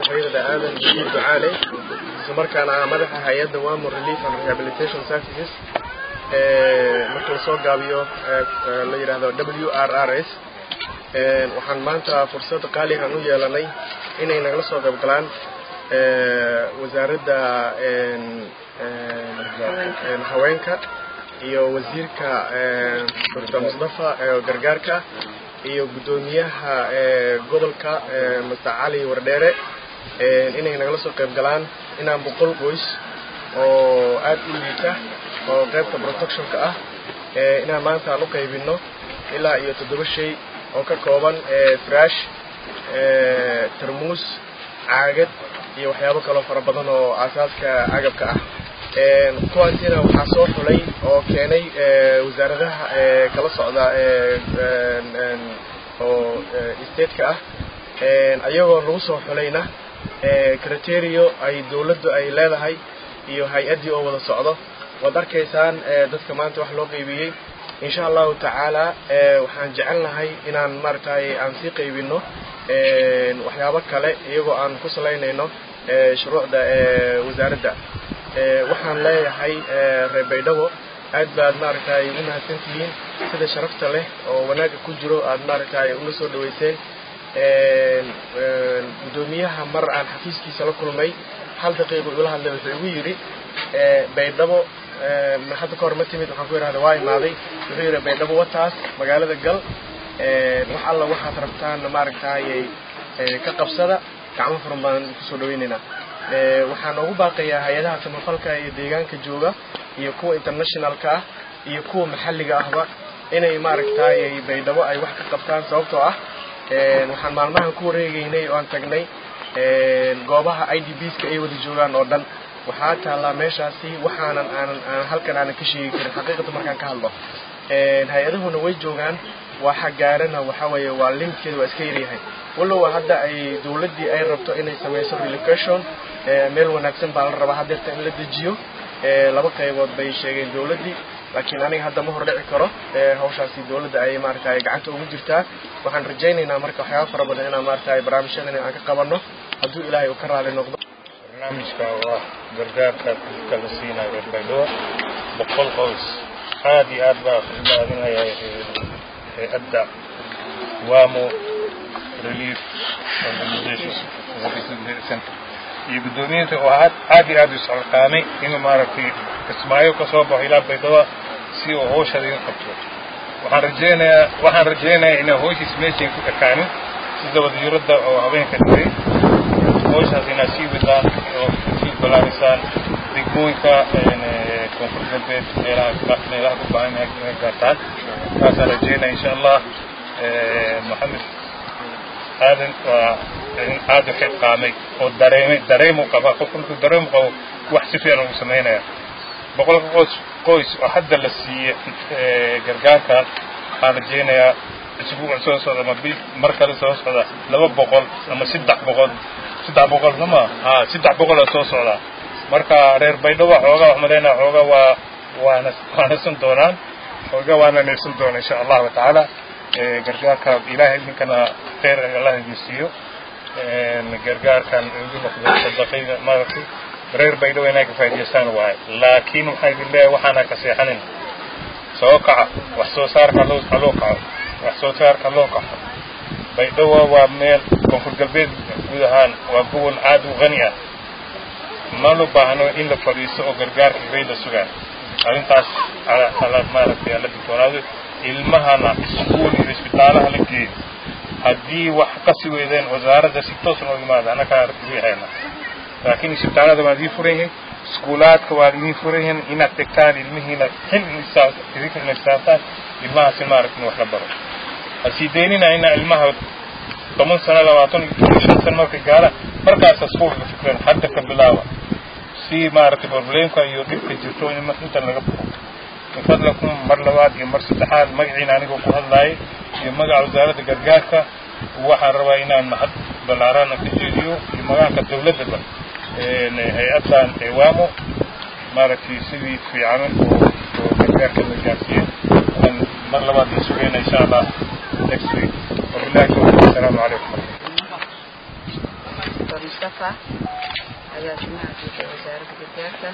magacayda aadan bashiir ducaale isla markaana ah madaxa hay-adda wamo relief and rehabilitation services marka lasoo gaabiyo la yidhaahdo w r r s waxaan maanta fursad qaaligan u yeelanay inay nagala soo qayb galaan wasaaradda haweenka iyo wasiirka doctor mustafa gargaarka iyo guddoomiyaha gobolka master cali wardheere inay nagala soo qayb galaan inaan boqol qoys oo aad u liita oo qaybta protectionka ah inaan maanta aan u qaybino ilaa iyo toddoba shay oo ka kooban trash tarmuus caagad iyo waxyaabo kaloo fara badan oo aasaaska agabka ah kuwaasina waxaa soo xulay oo keenay wasaaradaha kala socda oo stateka ah ayagoo lagu soo xulayna criterio ay dawladdu ay leedahay iyo hay-addii oo wada socdo waad arkaysaan dadka maanta wax loo qaybiyey insha allahu tacaala waxaan jecelnahay inaan maaragtay aan sii qaybino waxyaabo kale iyagoo aan ku salaynayno shuruucda wasaaradda waxaan leeyahay reer baydhabo aad baad maaragtay u mahadsantihiin sida sharafta leh oo wanaagga ku jiro aad maaragtay ula soo dhaweyseen guddoomiyaha mar aan xafiiskiisa la kulmay hal daqiiqo ula hadlay wuxuu igu yidhi baydhabo hadda ka hor ma timid waxaan ku yidhahda waa imaaday wuxuu yidhi baydhabo wataas magaalada gal wax alla waxaad rabtaan maaragtay ka qabsada gacmo furan baan kusoo dhaweynaynaa waxaan ugu baaqayaa hay-adaha samafalka iyo deegaanka jooga iyo kuwa internationalka ah iyo kuwa maxalliga ahba inay maaragtay baydhabo ay wax ka qabtaan sababtoo ah waxaan maalmahan ku wareegaynay oo aan tagnay goobaha i d bska ay wada joogaan oo dhan waxaa taallaa meeshaasi waxaanan aanan aan halkan aanan ka sheegi karin xaqiiqada markaan ka hadlo hay-adahuna way joogaan waxa gaarana waxa weeye waa limitkeeda waa iska yaryahay walow hadda ay dawladdii ay rabto inay samayso relocation meel wanaagsan baa la rabaa hadeerta in la dejiyo laba qaybood bay sheegeen dawladdii laakiin aniga hadda ma hordhici karo hawshaasi dawladda ay maaragtay gacanta ugu jirtaa waxaan rajaynaynaa marka waxyaaba fara badan inaan maaragtay barnaamijyadan aan ka qabanno hadduu ilaahay uu ka raali noqdo barnaamijka oo ah gargaarka dadka la siinayo reer baydhabo boqol qoys aad iyo aad baa u mahadinaya hay-adda wamo relief organization center iyo guddoomiyiinta oo aad aad iyo aad u isxilqaamay inuu maaragtay kismaayo ka soo baxo ilaa baydhabo si uu hawshada iga qabto waxaan rajaynayaa waxaan rajaynayaa inaa hawshiis meeshay ku ekaanin sida wadiirada oo habeenka dhigay hawshaas inaad sii wadaan oo sii balaarisaan degmooyinka koonfur galbeed meelaha meelaha ku baahan inay gaartaan taasaan rajaynaya insha allah maxamed aadan waa aad u xilqaamay oo dareemay dareemu qabaa qofku markuu dareemu qabo wax si fiican ugu samaynaya boqolka qoys qoys oo hadda la siiye gargaarka waxaan rajaynayaa isbuuc soo socda ama bil mar kale soo socda laba boqol ama saddex boqol saddex boqol sama ha saddex boqol oo soo socda marka reer baydhabo xoogaa wax malaynaa xoogaa waa waana waanasan doonaan xoogaa waana neefsan doona insha allahu tacaala gargaarka ilaahay idinkana khayr allah idin siiyo gargaarkan ugu noqdo sadaqayda maaragtay reer baydhabo inay ka faa'idaystaan waaye laakiin waxaa idin leeyahay waxaana ka seexanin soo kaca wax soo saarka loo loo kaco wax soo saarka loo kaco baydhabo waa meel koonfur galbeed guud ahaan waa gobol aad u qani ah ma loo baahno in la fadhiisto oo gargaarka bay la sugaan arrintaas ala maaragtay ala digtoonaado ilmahana iskuul iyo isbitaalaha la geeyo haddii wax qasi weydeen wasaaradda si toos noo yimaada annagaa riixayna laakiin isbitaalada waa idiin furan yihiin iskuulaadka waa idiin furan yihiin inaad tegtaan ilmihiina xil idinka ina saartaan ilmahaasi maaragtin wax la baro ha sii daynina ina ilmaha toban sano labaatan iyo shan sano markay gaaraan markaas iskuulka fikran hadda ka bilaaba si maaragtay problemka iyo dhibka jirto inta laga baxo min fadlakum mar labaad iyo mar saddexaad magaciina anigoo ku hadlaayay iyo magaca wasaaradda gargaarka waxaan rabaa inaan mahad ballaarana ka jeediyo iyo magaca dawladdaba hay-addan ewaamo maaragtay sidii fiican oo gargaarka la gaarsiiyey waxaan mar labaad la sugayna insha allah next week wabillahi tawfiiq assalaamu calaykum doctor mustafa agaasimaha guud ee wasaaradda gargaarka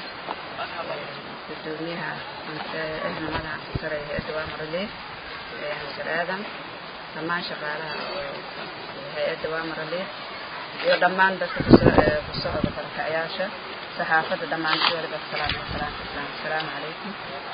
gudoomiyaha madaxa sare ee hay-adda waamaraleed masar aadan dhammaan shaqaalaha oo hay-adda waamaraleed iyo dhammaan dadka ku socda barakacayaasha saxaafadda dhammaantii waliba salaam salaam islam asalaamu calaykum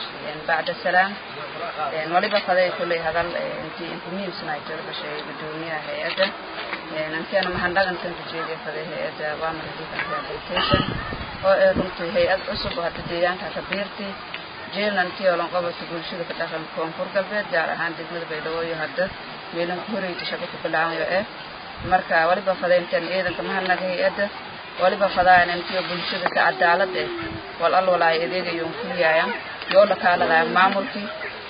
bacda salaam waliba faday kulley hadal intii inta muhiimsan ay tala bashay gudoomiyaha hay-adda antiana mahadnagantan ku jeediya faday hay-adda wamar relief and rehabilitation oo ee runtii hay-ad cusub oo hadda deegaanka kabiirtii jeelantii oo lanqobata bulshada ka dhaqan koonfur galbeed gaar ahaan degmada baydhabo iyo hadda meelan ku horeyta shaqo ku bilaabayo eh marka waliba fadayntan ciidanka mahadnaga hay-adda waliba fadaayan intiyo bulshada si cadaalad eh wal al walaay adeegayoon fuliyaya yoo la kaaladaya maamulkii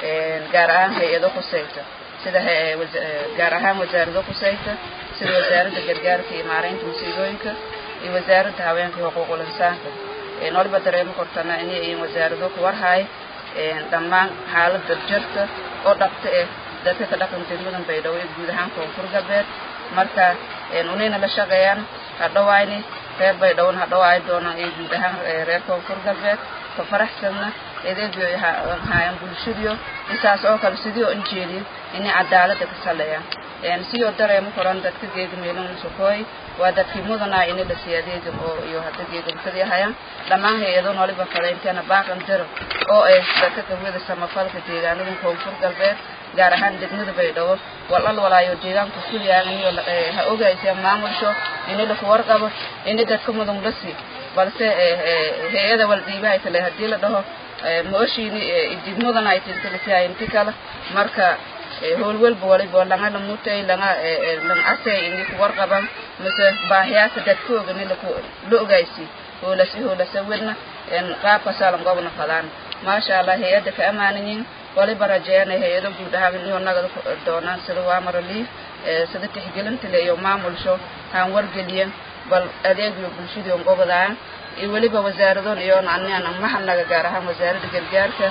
gaar ahaan hay-ado khusayta sida gaar ahaan wasaarado khusayta sida wasaaradda gargaarka iyo maaraynta musiibooyinka iyo wasaaradda haweenka iyo xuquuqul insaanka waliba dareemo kortana inay yihiin wasaarado ku warhaay dhammaan xaaladda jirta oo dhabta eh dadka ka dhaqan degmadan baydhabo iyo guud ahaan koonfur galbeed marka unayna la shaqeeyaan hadhowayni reer baydhawon hadhowaayi doonaan iyo guud ahaan reer koonfur galbeed ka faraxsanna adeegyo haayaan bulshadiyo isaas oo kale sidii oo injeediyo inay cadaalada ka saleeyaan sidoo dareemo koran dadka geega meelon sokooy waa dadkii mudanaa ini la siiya adeega oo iyo hadda geegamkadii hayaan dhammaan hay-ado noliba fadaynteena baaqan diro oo ay dadka kawada samafalka deegaanadan koonfur galbeed gaar ahaan degmada baydhabo walal walaayo deegaanku kuliyaan iniyo ha ogayseen maamulsho ini laku warqabo ini dadka mudan la sii balse hay-ada waldhiibahay kale haddii la dhaho mooshiini ididmudan ay tintalisihay inti kale marka howlwalba waliba langa lamutay langa lang asay ini ku warqaban mise baahiyaaka dadkooga ni laku la ogaysi hoolasi hoolasa wedna qaabkasaa lan gobna fadaan maasha allah hay-adda ka amaanayin waliba rajeena hay-ado guud ahaan inuu nagada doonaan sida waamaraliif sida tixgelintale iyo maamulsho haan wargeliyan bal adeegiyo bulshadii on gobodaan iyo weliba wasaaradoon iyo anian mahadnaga gaar ahaan wasaaradda gargaarka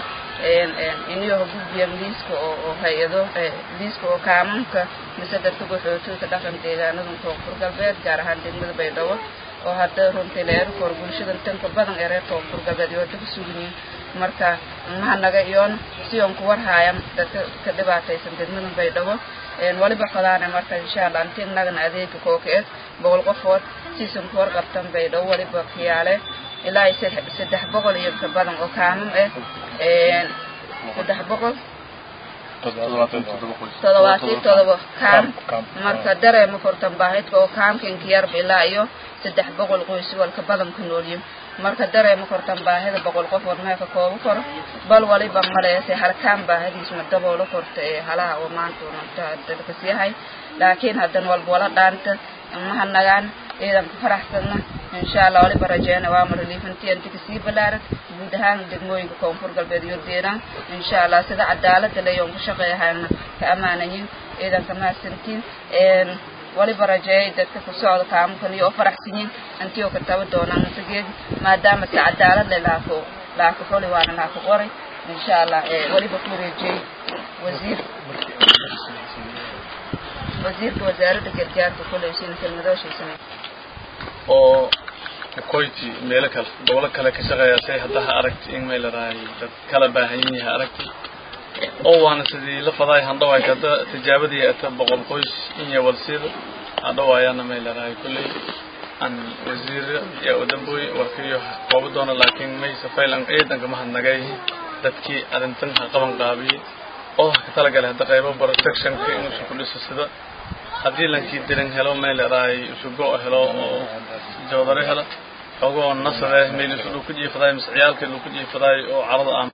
iniyo gudbiyan liiska oo hay-ado liiska oo kaamanka mise dadka goxootoyka dhaqan deegaanadan koonfur galbeed gaar ahaan degmada baydhabo oo hadda runtii leerkoor bulshadan tanka badan ee reer koonfur galbeed iyo hadda ku suganyihin marka mahadnaga iyoon si on ku warhaayan dadka ka dhibaataysan degmadan baydhabo waliba fadaane marka insha allah inti nagana adeega kooka eh boqol qofood siisan ku warqabtan baydhabo waliba kiyaale ilaa iyo saddex boqol iyo ka badan oo kaamam ah saddex boqol toddobaatiyo todoba kaam marka dareema kortan baahidka oo kaamkinka yarba ilaa iyo saddex boqol qoys walka badan ku noolyihin marka dareema kortan baahida boqol qof war meeka kooba koro bal waliba maleese halkaan baahidiisma daboolo korta ee halaha oo maanta dalkas yahay laakiin haddan walba wala dhaanta mahadnagaan ciidanka faraxsanna insha allah waliba rajeena waama reliifantii inti kasii balaaran guud ahaan degmooyinka koonfur galbeed iyo deeraan insha allah sida cadaalada leyoon ku shaqeeyahayna ka amaanayin ciidanka mahadsantiin waliba rajeeyay dadka ku socda kaamukan iyo oo faraxsanyiin intii oo ka taba doonaan isageedi maadaama si cadaalad le laako laako xoli waana laako qoray insha allah waliba ku wareejiyey wasiir wasiirka wasaaradda gargaarka kuley sina kelmadooshiisana oo koyti meelo kale gobolo kale ka shaqeeya say hadda ha aragti in may ladahay dad kala baahan yihi ha aragti oo waana sidii la fadaay handhawaay hadda tijaabadii ata boqol qoys inya walsida hadhawaayaana may ladahay kulley an wasiir ya udamboy warkiyo qoobo doona laakiin may safaylan ciidanka mahadnagay dadkii arrintan ha qaban qaabiyey oo ha ka talagalay hadda qaybo protectionka inuusu ku dhiso sida haddii lankii dirin helo may leedahay isugo helo oo joodare helo xogoo nasare meel isu dhul ku jiifadaay mise ciyaalkii dhul ku jiifadaay oo carada ah